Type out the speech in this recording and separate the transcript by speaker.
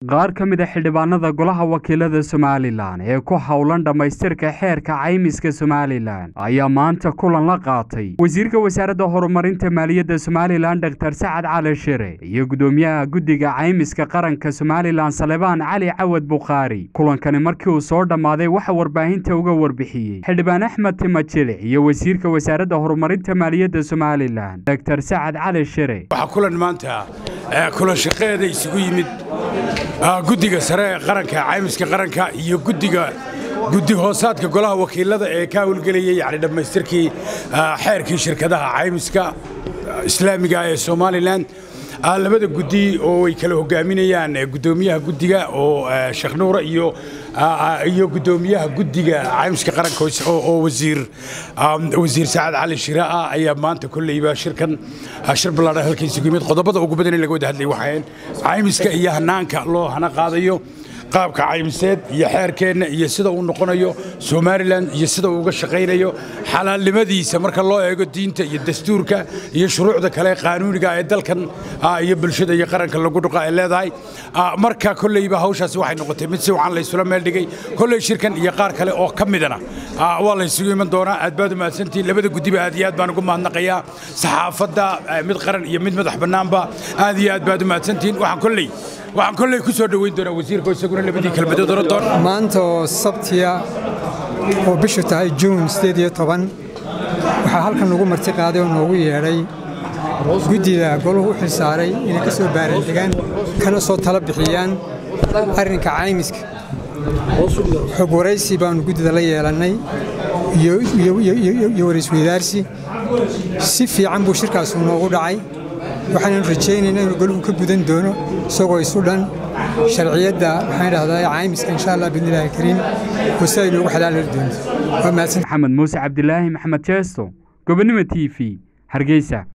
Speaker 1: qaar ka mid a xildhibaanada golaha wakiilada somalilan ee ku howlan dhammaystirka xeerka caymiska somalilan ayaa maanta kulan la qaatay wasiirka wasaaradda horumarinta maaliyadda somalilan doktor sacad cali shire iyo gudoomiyaha guddiga caymiska qaranka somalilan salebaan cali cawad bukhaari kulankani markii uu soo dhammaaday waxa warbaahinta uga warbixiyey xildhibaan axmed timajile iyo wasiirka wasaaradda horumarinta maaliyadda somalilan doktor sacad cali shire
Speaker 2: waxaa kulan maanta kulan shaqeeda isugu yimid guddiga sare ee qaranka caymiska qaranka iyo guddiga guddi hoosaadka golaha wakiilada ee ka howlgelayay yani dhammaystirkii xeerkii shirkadaha caymiska islaamiga ee somalilan labada guddi oo ay kala hogaaminayaan gudoomiyaha guddiga oo sheekh nuura iyo iyo gudoomiyaha guddiga caymiska qaranka oo wasiir wasiir sacad cali shire ah ayaa maanta kolleyba shirkan shir ballaadhan halkan isugu yimid qodobada ugu badan in laga wada hadlay waxayn caymiska iyo hanaanka loo hana qaadayo qaabka caymiseed iyo xeerkeenna iyo sida uu noqonayo somalilan iyo sida uu uga shaqaynayo xalaalnimadiisa marka loo eego diinta iyo dastuurka iyo shuruucda kale qaanuuniga ee dalkan iyo bulshada iyo qaranka lagu dhuqa ay leedahay marka kolleyba hawshaasi waxay noqotay mid si wacan laysula meel dhigay kolley shirkan iyo qaar kale oo ka midana waa laysugu iman doonaa aad baad u mahadsantihin labada guddiba aad iyo aad baan ugu mahadnaqayaa saxaafadda mid qaran iyo mid madax bannaanba aad iyo aad baad u mahadsantihin waxaan kolley waxaan kolley ku soo dhoweyn doonaa wasiirka isaguna labadii kelmadood oran doona
Speaker 3: maanta oo sabtiya oo bishu tahay juun sideed iyo toban waxaa halkan lagu marti qaaday oo noogu yeedhay guddida goluhu u xilsaaray inay ka soo baaraandegaan kana soo tala bixiyaan arrinka caymiska xog waraysi baannu guddida la yeelannay iyo waraysweydaarsi si fiican buu shirkaasu noogu dhacay waxaannu rajaynaynaa inuu goluhu ka gudan doono isagoo isu dhan sharciyadda maxaan idhahdaa caymiska insha allah biidnillahi kariim oo si ay noogu xalaali doonto waa mahadsan
Speaker 1: maxamed muuse cabdilaahi maxamed jeesto gobonnimo t v hargeysa